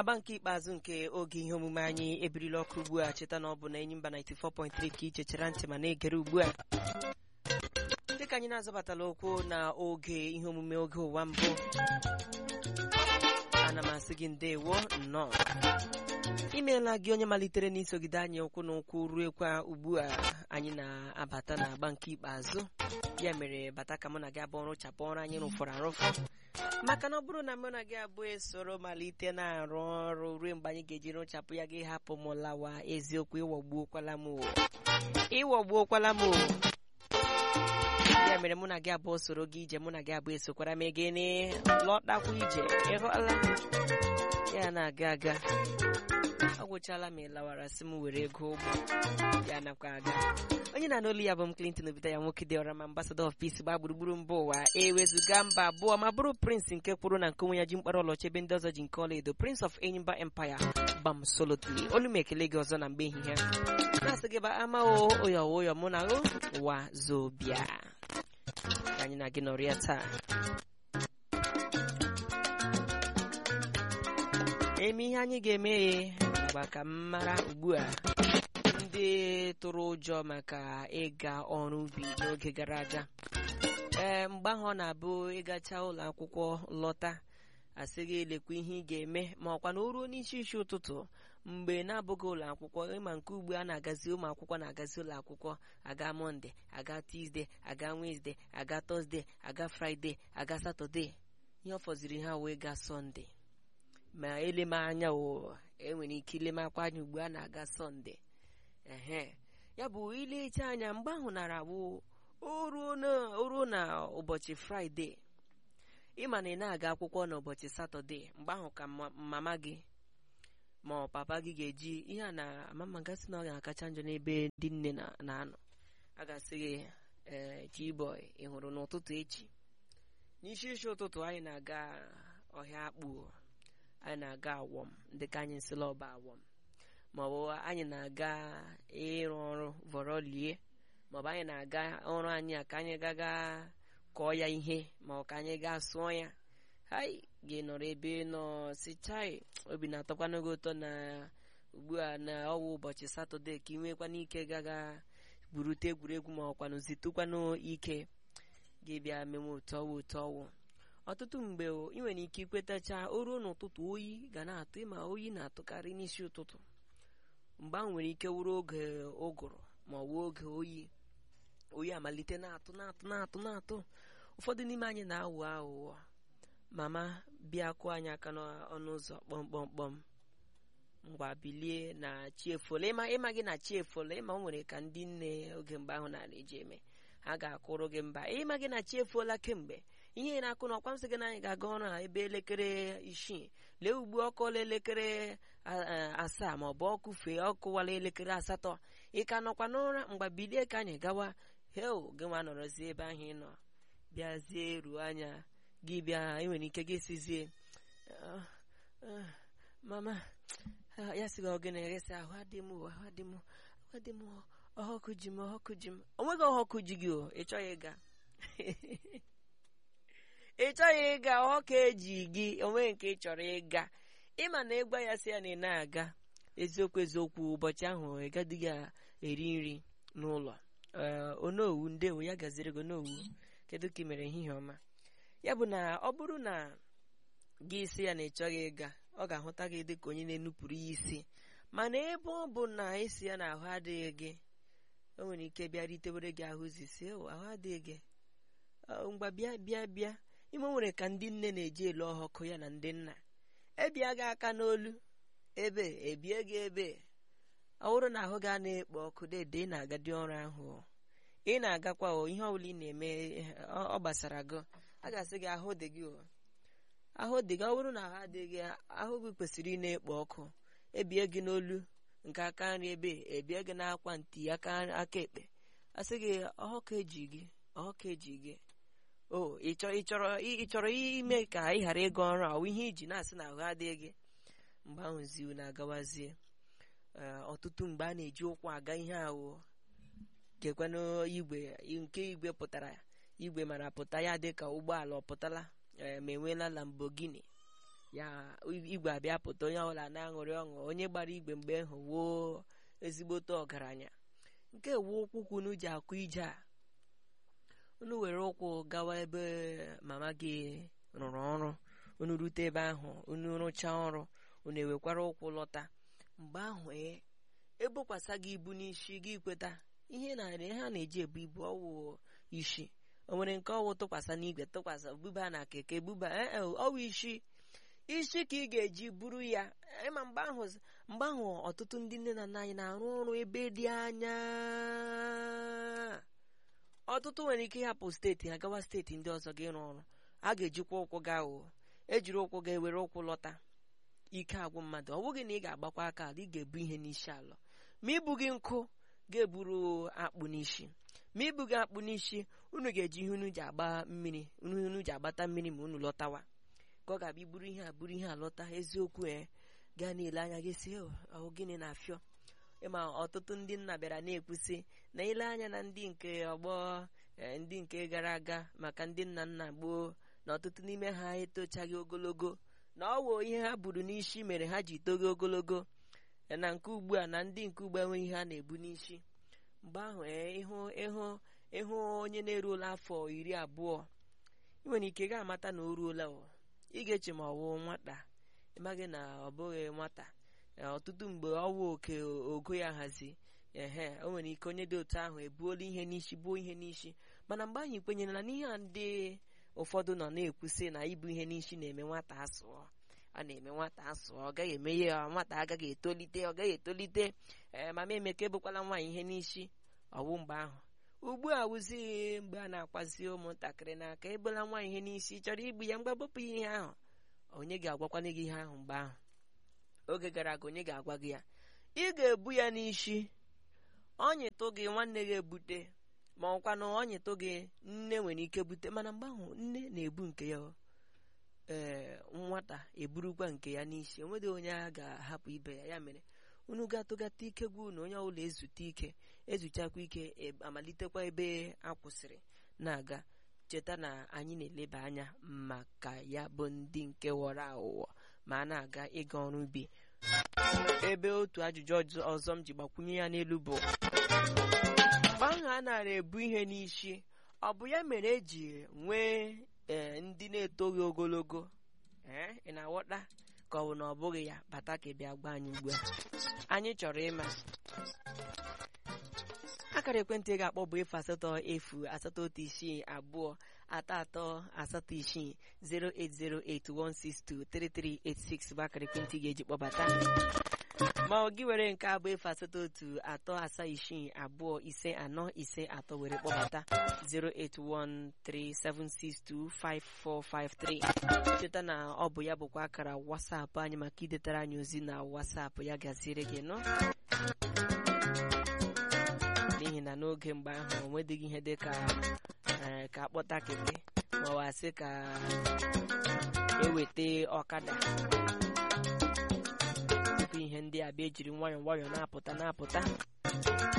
agba nke ikpeazụ nke oge ihe omume anyị ebirila ọkụ ugbu a cheta na ọ bụ na enyi mba 94.3 ka ị chechara ntị ma na-egere ugbu a dịka anyị na-azọbatala okwu na oge ihe omume oge ụwa mbụ ana m asị gị ndewo nnọọ imeela gị onye malitere n'isogide anyị ụkwụ na ụkwụ ruekwa ugbu a anyị na-abata na agba nke ikpeazụ ya mere bata ka mụ na gị abụọ rụchapụ ọrụ anyị rụfọrọ arụfọ maka na ọ bụrụ na mụ na gị abụọ esoro malite na-arụ ọrụ ruo mgbe anyị ga-eji rụchapụ ya gị hapụ m lawa eziokwu ịwọgbuokwala m o ịwọgbuokwala m o ya mere mụ na gị abụọ soro gị ije mụ na gị abụọ esokwara m gịnị lọtakwa ije ịhụla ya na-aga aga ọ gwụchala ma ị lawara sị m were ego ụgbọ ya nakwa aga onye na n'olu ya bụ m Clinton Obita ya nwoke dị ọra ma ambassador of peace gbaa gburugburu mba ụwa ewezụga mba abụọ ma bụrụ prince nke kwuru na nke onwe ya ji mkpara ọlọcha ebe ndị ọzọ ji nke ọla edo prince of enyimba empire gbam solotly olu m ekele gị ọzọ na mgbe ehihie na-asị gị ba ama o ụyọ ụyọ mụ na o wa zobia ka anyị na gị nọrịa taa eme ihe anyị ga-eme ngwa ka m mara ugbu a ndị tụrụ ụjọ maka ịga ọrụ ubi n'oge gara aga ee mgbe ahụ ọ na-abụ ịgacha ụlọ akwụkwọ lọta asị gị lekwa ihe ị ga-eme ma ọkwa na o ruo n'isi isi ụtụtụ mgbe na-abụghị ụlọ akwụkwọ ịma nke ugbu a na-agazi ụmụ akwụkwọ na-agazi ụlọ akwụkwọ aga mọnde aga tuzdee aga wenesde aga tọzde aga fraịde aga satọde ihe ọ fọziri ha wee gaa sọnde ma eleme anya o enwere ike ilemakwa anya ugbu a na-aga sọnde ehe ya bụ ilecha anya mgbe ahụ nara bụ o ruo na ụbọchị fraịde ịma na ị na-aga akwụkwọ n'ụbọchị satọde mgbe ahụ ka mama gị ma ọ papa gị ga-eji ihe a na mama gasị na ọ ga-akacha njọ n'ebe ndị nne na-anọ a ga-asị gị ee chiboy ị hụrụ n'ụtụtụ echi n'isi isi ụtụtụ anyị na-aga ọhịa akpụ anyị na-aga awọm dịka anyị nsịla ọba awọm maọbụ anyị na-aga ịrụ ọrụ vọrọ lie maọbụ anyị na-aga ọrụ anyị a ka anyị gaga kọọ ya ihe ma ọ ka anyị gaa sụọ ya hai gị nọrọ ebe nọ si chai obi na-atọkwanụ gị ụtọ na ugbu a na ọwụ ụbọchị satọde ka ị nwekwana ike gaga gburute egwuregwu ma ọkwanụ zitụkwanụ ike gị bịa mewe otu ọwụ otu ọwụ ọtụtụ mgbe ị nwere ike ikwetacha o ruo n'ụtụtụ oyi ga na-atụ ịma oyi na-atụkarị n'isi ụtụtụ mgbe ahụ nwere ike wuru oge ụgụrụ ma ọ bụ oge oyi oyi amalite na-atụ na-atụ na-atụ na-atụ ụfọdụ n'ime anyị na-awụ aghụghọ mama bịa kụọ anyị aka n'ọnụ ụzọ kpọmkpọmkpọm ngwa bilie na chiefola ịma ịma gị na chiefola ịma o nwere ka ndị nne oge mgbe ahụ na eji eme ha ga-akụrụ gị mba ịma gị na chiefola kemgbe ihe na-akụ na ọkwa m sị gị na anyị ga-aga ọrụ a ebe elekere isii lee ugbu ọkụọla elekere asaa ma ọ bụ ọkụ fee ọkụwala elekere asatọ ị ka nọkwa n'ụra mgbe bilie ka anyị gawa hel gị nwa nọrọzie ebe ahụ ị nọ bịazie ruo anya gị bịa enwere ike gị sizie mama ya sị gị ogene eresi ahụ adị m ahụ adị m ahụ adị m ọhọkụ ji m ọhọkụ ji m onweghị ọhọkụ ji gị o ị chọghị ịga ị chọghị ịga ọhọkụ eji gị onwe nke ị chọrọ ịga ịma na ịgwa ya sị ya na ị na-aga eziokwu eziokwu ụbọchị ahụ ị gadịghị eri nri n'ụlọ onowu ndewo ya gaziri gị onowu kedu ka ị mere ehihie ọma ya bụ na ọ bụrụ na gị isi ya na ị chọghị ịga ọ ga-ahụta gị dị ka onye na-enupụrụ ya isi mana ebe ọ bụ na isi ya na ahụ adịghị gị o nwere ike bịa ritewere gị ahụ zisi ahụ adịghị gị ngwa bịa bịa bịa ime nwere ka ndị nne na-eji elu ọhọkụ ya na ndị nna ebia gị aka n'olu ebe ebie gị ebe ọ bụrụ na ahụ ga na-ekpo ọkụ dede ị na-agadi ọrụ ahụ ị na-agakwa o ihe ọbụla ị na-eme ọ gbasara gị a ga-asị gị ahụ dị gị ahụ dị gị ọ bụrụ na ahụ adịghị ahụ gị kwesịrị ị na-ekpo ọkụ ebie gị n'olu nke aka nri ebe ebie gị n'akwa nti aka ekpe asị gị ọhọkụ eji gị ọhọkụ eji gị o ị chọrọ ime ka ị ghara ịga ọrụ ahụ ihe iji na-asị na ahụ adịghị gị mgbe ahụ ziu na-agawazie ọtụtụ mgbe a na-eji ụkwụ aga ihe ahụ gekwanụ igwe nke igwe pụtara igwe mara pụta ya dị ka ụgbọala ọ pụtala ma enweela Lamborghini ya igwe abịa pụta onye ọbụla na-aṅụrị ọṅụ onye gbara igwe mgbe ahụ woo ezigbote ọgaranya nke wuo ụkwụ ka unu ji akụ ije a unu were ụkwụ gawa ebe mama gị rụrụ ọrụ unu rute ebe ahụ unu rụchaa ọrụ unu ewekwara ụkwụ lọta mgbe ahụ ee ebokwasa gị ibu n'isi gị kweta ihe narị ha na-eji ebu ibu ọwụ isi o nwere nke ọwụ tụkwasị n'igwe tụkwasị buba na keke buba ee ọwụ isi isi ka ị ga-eji buru ya ịma mgbe ahụ mgbe ahụ ọtụtụ ndị nne na nna anyị na-arụ ọrụ ebe dị anya ọtụtụ nwere ike ịhapụ steeti ha gawa steeti ndị ọzọ ga ịrụ ọrụ a ga-ejikwa ụkwụ gaa o ejiri ụkwụ ga ewere ụkwụ lọta ike agwụ mmadụ ọ bụghị na ị ga-agbakwa aka ala ị ga-ebu ihe n'isi ala ma ibu gị nkụ ga-eburu akpụ n'isi ma ibu gị akpụ n'isi unu ga-eji ihe unu ji agba mmiri unu ji agbata mmiri ma unu lọtawa ka ọ ga-abịa iburu ihe a buru ihe a lọta eziokwu e gaa na-ele anya gị si ọhụ gịnị na-afịọ ịma ọtụtụ ndị nna bịara na-ekwusị na ile anya na ndị nke ọgbọ ndị nke gara aga maka ndị nna nna gboo na ọtụtụ n'ime ha etochaghị ogologo na ọ wụ ihe ha buru n'isi mere ha ji togo ogologo na nke ugbu a na ndị nke ugbu enweghị ihe ha na-ebu n'isi mgbe ahụ ịhụ ịhụ ịhụ onye na-eruola afọ iri abụọ ị nwere ike ga-amata na o ruola ị ga-eche ma ọ wụ nwata ịmaghị na ọ bụghị nwata ọtụtụ mgbe ọwụ oke ogo ya hazi ehe o nwere ike onye dị otu ahụ ebuola ihe n'isi buo ihe n'isi mana mgbe anyị kwenyere na n'ihe a ndị ụfọdụ nọ na-ekwusị na ibu ihe n'isi na-eme nwata asụọ a na-eme nwata asụọ ọ gaghị eme ya nwata agaghị etolite ọ gaghị etolite ee mama emeka ebukwala nwaanyị ihe n'isi ọwụ mgbe ahụ ugbu a wụzighị mgbe a na-akwazi ụmụntakịrị n'aka ebola nwaanyị ihe n'isi chọrọ igbu ya mgbe bụpụ ihe ahụ onye ga-agwakwana gị ihe ahụ mgbe ahụ oge gara aga onye ga-agwa gị ya ị ga-ebu ya n'isi ọnyịtụ gị nwanne gị ebute ma ọkwanụ ọnyịtụ gị nne nwere ike bute mana mgbe ahụ nne na-ebu nke ya ee nwata eburukwa nke ya n'isi onwedị onye a ga-ahapụ ibe ya ya mere unu gatụgata ike gwa unu onye ọbụla ezute ike ezuchakwa ike amalitekwa ebe a kwụsịrị na-aga cheta na anyị na-eleba anya maka ya bụ ndị nke ghọrọ aghụghọ ma a na-aga ịga ọrụ ubi ebe otu ajụjụ ọzọ m ji gbakwunye ya n'elu bụ mgbe ahụ a nara ebu ihe n'isi ọ bụ ya mere eji nwee ee ndị na-etoghị ogologo ee ị na-aghọta ka ọ bụ na ọ bụghị ya bata ka ị bịa gwa anyị ugbu a anyị chọrọ ịma akara ekwentị ga-akpọ bụ efu asatọ efu asatọ otu isii abụọ atọ atọ asatọ isii 08081623386 bụ akara ekwentị ga-eji kpọbata ma ọ gị were nke abụ efu asatọ otu atọ asaa isii abụọ ise anọ ise atọ were kpọbata 08137625453 cheta na ọ bụ ya bụkwa akara wasapụ anyị maka idetara anyị ozi na wasapụ ya gaziere gị nọ n'ihi na n'oge mgbe ahụ onwedịghị ihe dị ka ka akpọta keke ma ọ wasị ka eweta ọkada tupu ihe ndị a bịa ejiri nwayọọ nwayọọ na-apụta na-apụta